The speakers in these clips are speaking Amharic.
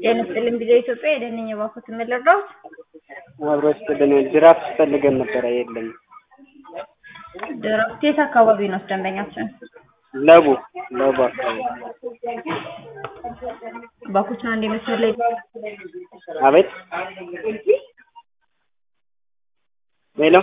ጤና ይስጥልኝ ቪዲዮ ኢትዮጵያ የደንኝ የባኩት የምልረዳት አብሮ ስጥልን ጅራፍ ፈልገን ነበረ የለም። ድራፍት የት አካባቢ ነው ደንበኛችን? ለቡ ለቡ አካባቢ ባኩትን አንድ መስመር ላይ አቤት ሄሎ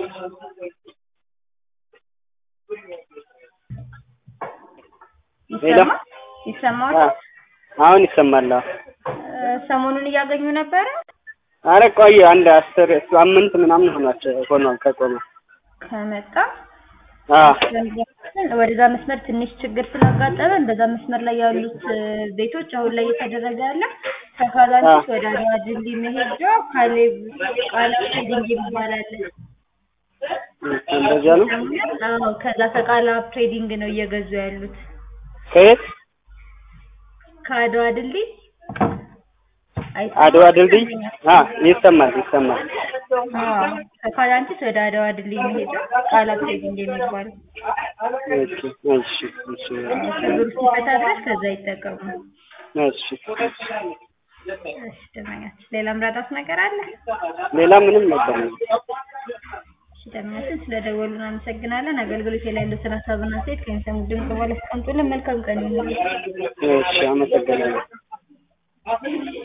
ይሰማ ይሰማል። አሁን ይሰማል። አዎ። ሰሞኑን እያገኙ ነበረ። አረ ቆየ አንድ አስር ሳምንት ምናምን ሆኗቸው ሆኗል ከቆመ ከመጣ አዎ ወደዛ መስመር ትንሽ ችግር ስላጋጠመን በዛ መስመር ላይ ያሉት ቤቶች አሁን ላይ እየተደረገ ያለ ከካዛንቺስ ወደ አድዋ ድልድይ መሄጃ ካሌብ ቃላ ትሬዲንግ ይባላል። እንደዚያ ነው። አዎ ከዛ ከቃላ ትሬዲንግ ነው እየገዙ ያሉት ከየት ከአድዋ ድልድይ አይሰማም? አድዋ ድልድይ አ ይሰማል ይሰማል። አዎ ከካዛንቺስ ወደ አድዋ ድልድይ መሄጃ ቃላ ትሬዲንግ የሚባል እሺ እሺ እሺ ችግሩ ሲፈታ ድረስ ከዛ ይጠቀሙ። እሺ እሺ ደመኛችን ሌላ ምራዳት ነገር አለ? ሌላ ምንም ነገር ነው። እሺ ደመኛችን ስለደወሉ እናመሰግናለን። አገልግሎት ላይ ያሉትን ሀሳብና አስተያየት ከሚሰሙ ድምጽ በኋላ አስቀምጡልን። መልካም ቀን ይሁንልዎት። እሺ አመሰግናለሁ።